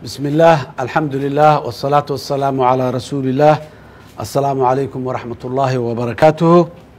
بسم الله الحمد لله والصلاة والسلام على رسول الله السلام عليكم ورحمة الله وبركاته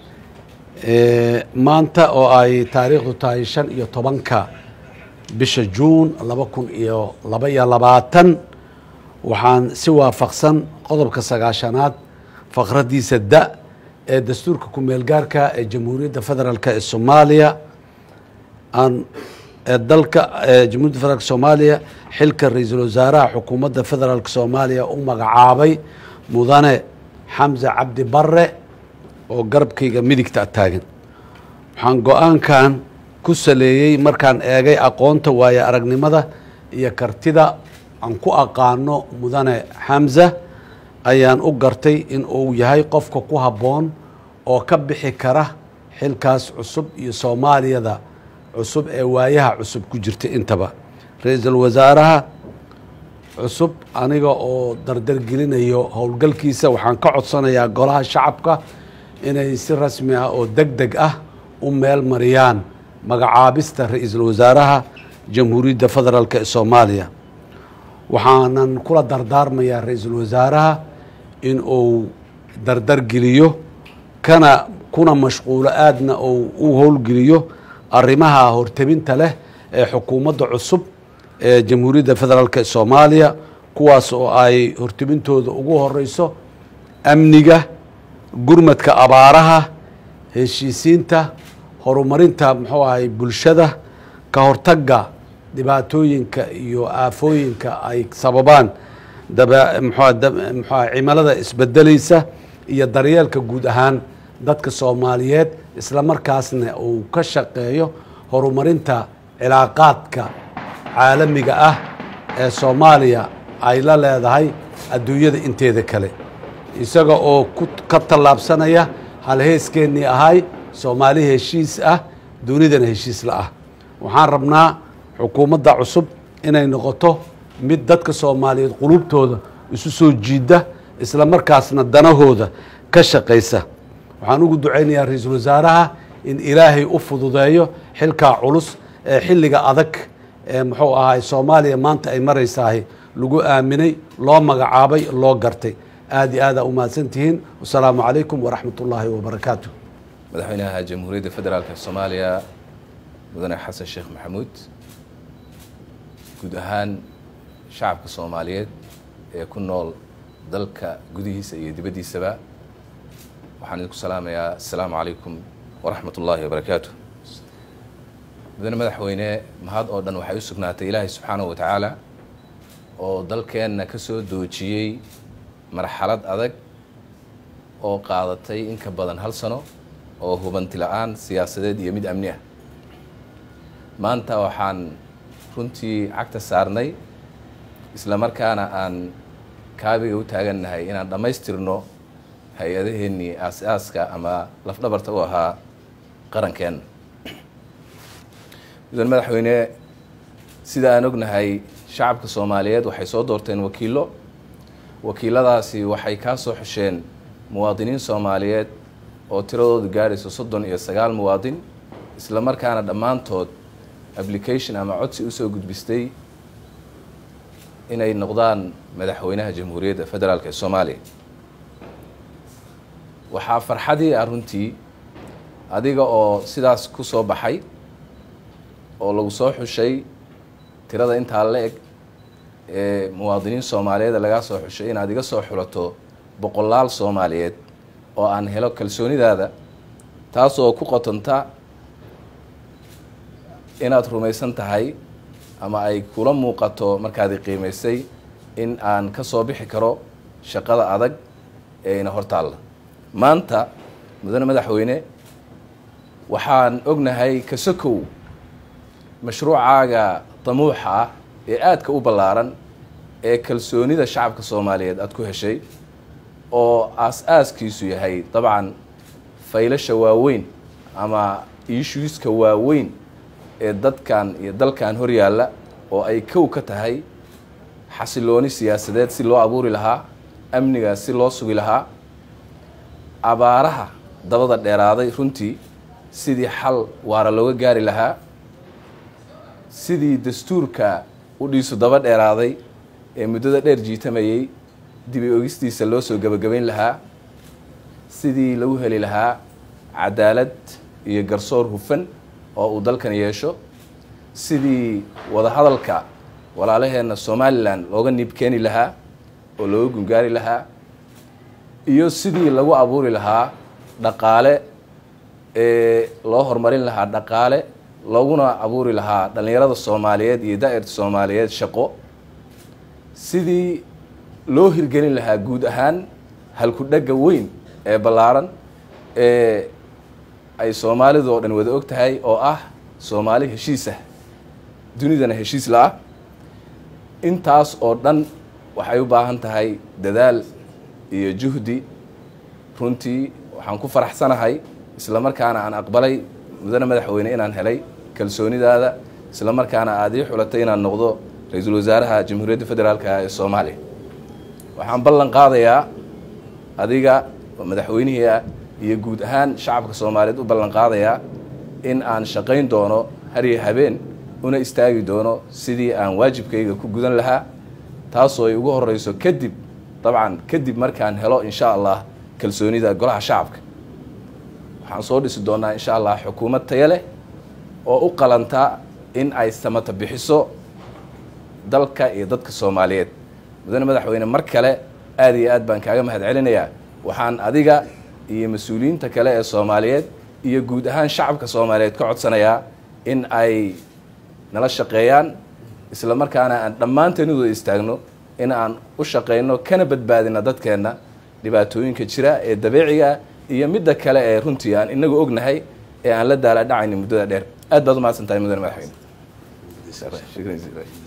maanta oo ay taariikhdu tahay shan iyo tobanka bisha juun laba kun iyo laba iyo labaatan waxaan si waafaqsan qodobka sagaashanaad faqradiisa da ee dastuurka ku-meelgaarka ee jamhuuriyadda federaalk ee soomaaliya aan ee dalka jamhuiyadda federaalk soomaaliya xilka ra-iisul wasaaraha xukuumadda federaalk soomaaliya u magacaabay mudane xamse cabdi bare oo garabkayga midigta taagan waxaan go-aankan ku saleeyey markaan eegay aqoonta waaye aragnimada iyo kartida aan ku aqaano mudane xamse ayaan u gartay in uu yahay qofka ku habboon oo ka bixi kara xilkaas cusub iyo soomaaliyada cusub ee waayaha cusub ku jirta intaba ra-iisul wasaaraha cusub aniga oo dardargelinayo howlgalkiisa waxaan ka codsanayaa golaha shacabka inay si rasmi ah oo deg deg ah u meel mariyaan magacaabista ra-iisul wasaaraha jamhuuriyadda federaalk ee soomaaliya waxaanan kula dardaarmayaa ra-iisul wasaaraha in uu dardargeliyo kana kuna mashquulo aadna uu u howlgeliyo arrimaha hortebinta leh ee xukuumadda cusub ee jamhuuriyadda federaalk ee soomaaliya kuwaas oo ay hortebintooda ugu horeyso amniga gurmadka abaaraha heshiisiinta horumarinta muxuu ahay bulshada ka hortagga dhibaatooyinka iyo aafooyinka ay sababaan mxua cimilada isbedelaysa iyo daryeelka guud ahaan dadka soomaaliyeed isla markaasna uu ka shaqeeyo horumarinta cilaaqaadka caalamiga ah ee soomaaliya ay la leedahay adduunyada inteeda kale isaga oo ka tallaabsanaya halheeskeenii ahay soomaali heshiis ah dunidana heshiis la ah waxaan rabnaa xukuumadda cusub inay noqoto mid dadka soomaaliyeed qulubtooda isu soo jiida isla markaasna danahooda ka shaqaysa waxaan ugu ducaynayaa ra-iisul wasaaraha in ilaahay u fududeeyo xilkaa culus ee xilliga adag ee muxuu ahay soomaaliya maanta ay maraysahay lagu aaminay loo magacaabay loo gartay aad iyo aada umahadsan tihiin wasalaamu calaykum waraxmat ullaahi wabarakaatu madaxweynaha jamhuuriyadda federaalk soomaaliya mudane xasan sheekh maxamuud guud ahaan shacabka soomaaliyeed ee ku nool dalka gudihiisa iyo dibaddiisaba waxaan idinku salaamayaa assalaamu calaykum waraxmat ullaahi wabarakaatu mudane madaxweyne mahad oo dhan waxay u sugnaatay ilaahay subxaanahu wa tacaala oo dalkeenna ka soo doojiyey marxalad adag oo qaadatay in ka badan hal sano oo hubanti la-aan siyaasadeed iyo mid amni ah maanta waxaan runtii cagta saarnay isla markaana aan kaabiga u taagannahay inaan dhammaystirno hay-adaheennii aas-aaska ama lafdhabarta u ahaa qarankeenna mudan madaxweyne sida aan ognahay shacabka soomaaliyeed waxay soo doorteen wakiillo wakiiladaasi waxay kaa soo xusheen muwaadiniin soomaaliyeed oo tiradoodu gaadhayso soddon iyo sagaal muwaadin isla markaana dhammaantood application ama codsi usoo gudbistay inay noqdaan madaxweynaha jamhuuriyadda federaalk ee soomaaliya waxaa farxadii ah runtii adiga oo sidaas ku soo baxay oo lagu soo xushay tirada intaa la eg ee muwaadiniin soomaaliyeed lagaa soo xushay inaad iga soo xulato boqolaal soomaaliyeed oo aan helo kalsoonidaada taasoo ku qotonta inaad rumaysan tahay ama ay kula muuqato markaadi qiimaysay in aan ka soo bixi karo shaqada adag ee ina hortaalla maanta mudane madaxweyne waxaan ognahay kasokow mashruucaaga damuuxa ah ee aadka u ballaaran ee kalsoonida shacabka soomaaliyeed aada ku heshay oo aas-aaskiisu yahay dabcan faylasha waaweyn ama issuiska waaweyn ee dadkan iyo dalkan hor yaalla oo ay kow ka tahay xasilooni siyaasadeed si loo abuuri lahaa amnigaas si loo sugi lahaa abaaraha dabada dheeraaday runtii sidii xal waara looga gaari lahaa sidii dastuurka u dhiisu daba dheeraaday ee muddada dheer jiitamayey dibi ogistiisa loo soo gebagabayn lahaa sidii lagu heli lahaa cadaalad iyo garsoor hufan oo uu dalkan yeesho sidii wadahadalka walaalaheenna somalilan looga niib keeni lahaa oo looga gungaari lahaa iyo sidii lagu abuuri lahaa dhaqaale ee loo horumarin lahaa dhaqaale looguna abuuri lahaa dhallinyarada soomaaliyeed iyo daa'irta soomaaliyeed shaqo sidii loo hirgelin lahaa guud ahaan halku-dhagga weyn ee ballaaran ee ay soomaalidu oo dhan wada og tahay oo ah soomaali heshiisah dunidana heshiis la-ah intaas oo dhan waxay u baahan tahay dadaal iyo juhdi runtii waxaan ku faraxsanahay isla markaana aan aqbalay mudane madaxweyne inaan helay kalsoonidaada isla markaana aada ii xulatay inaan noqdo ra-iisul wasaaraha jamhuuriyadda federaalka ee soomaaliya waxaan ballan qaadayaa adiga oo madaxweynihii ah iyo guud ahaan shacabka soomaaliyeed u ballan qaadayaa in aan shaqayn doono hariyo habeen una istaagi doono sidii aan waajibkayga ku gudan lahaa taasoo ay ugu horeyso kadib dabcan kadib markaan helo insha allah kalsoonida golaha shacabka waxaan soo dhisi doonaa insha allah xukuumad taya leh oo u qalanta in ay samata bixiso dalka iyo dadka soomaaliyeed mudane madaxweyne mar kale aada iyo aad baan kaaga mahad celinayaa waxaan adiga iyo mas-uuliyiinta kale ee soomaaliyeed iyo guud ahaan shacabka soomaaliyeed ka codsanayaa in ay nala shaqeeyaan isla markaana aan dhammaanteen u wada istaagno in aan u shaqeyno kana badbaadina dadkeenna dhibaatooyinka jira ee dabeeciga iyo midda kale ee runtii aan inagu ognahay ee aan la daala dhacayni muddada dheer aad baad u mahadsan tahay mudane madaxweyne